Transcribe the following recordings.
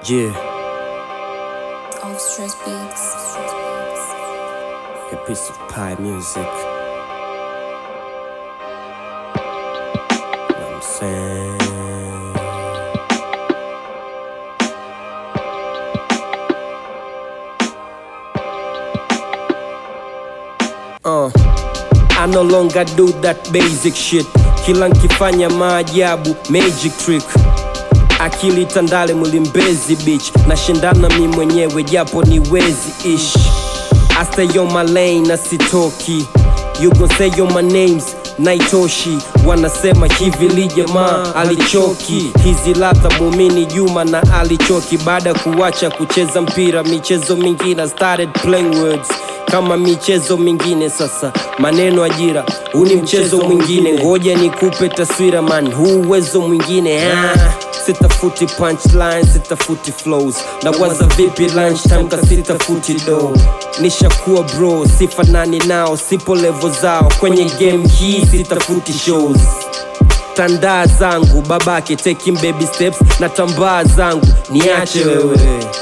Yeah, Off stress beats. a piece of pie music. Know what I'm saying? Uh, I no longer do that basic shit. Kila nkifanya maajabu, magic trick akili tandale mlimbezi bitch nashindana mi mwenyewe japo ni wezi ish I stay on my lane na sitoki you gon say on my names naitoshi wanasema hivi li jamaa alichoki hizi ladha muumini juma na alichoki baada ya kuwacha kucheza mpira michezo mingine I started playing words kama michezo mingine sasa maneno ajira huu ni mchezo mwingine ngoja nikupe taswira man huu uwezo mwingine ah. sitafuti punchline sitafuti flows na waza vipi lunchtime kasitafuti do nishakuwa bro sifanani nao sipo levo zao kwenye game hii sitafuti shows tandaa zangu babake taking baby steps na tambaa zangu niache wewe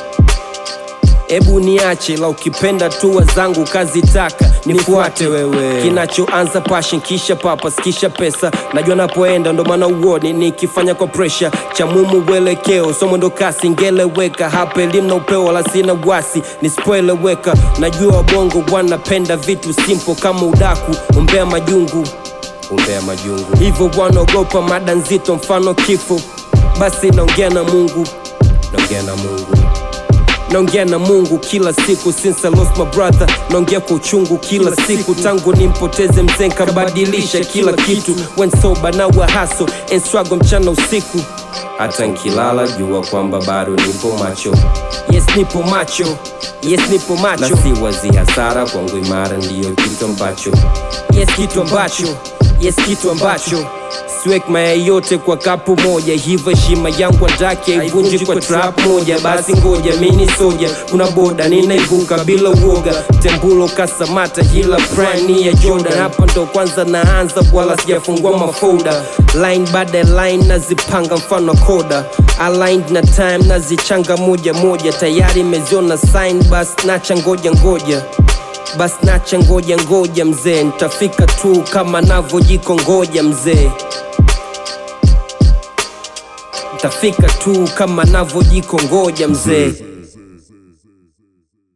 Ebu niache la ukipenda tua zangu kazitaka nifuate wewe kinachoanza passion kisha papas kisha pesa najua napoenda ndo maana uoni nikifanya kwa pressure cha mumu uelekeo somo ndo kasi ngeleweka hapa elimu na upeo wala sina wasi nisipoeleweka najua wabongo wanapenda vitu simple kama udaku umbea majungu umbea majungu hivyo wanaogopa mada nzito mfano kifo basi naongea na mungu naongea na mungu naongea na mungu kila siku since I lost my brother naongea kwa uchungu kila siku tangu nimpoteze mzee nkabadilisha kila kitu when sober now I hustle and struggle mchana usiku hata nkilala jua kwamba bado nipo macho yes nipo macho yes nipo macho na si wazi hasara kwangu imara ndiyo kitu ambacho yes kitu ambacho yes kitu ambacho siwek mayai yote kwa kapu moja hivyo heshima yangu andake haivunji kwa trap moja basi ngoja mini soja kuna boda ninaivuka bila uoga tembulo kasamata hila prime ni ya jordan hapa ndo kwanza naanza wala sijafungua mafolda line baada ya line nazipanga mfano koda aligned na time nazichanga moja moja tayari imeziona sign bas nacha ngoja ngoja bas nacha ngoja ngoja mzee nitafika tu kama navyojiko ngoja mzee nitafika tu kama navyojiko ngoja mzee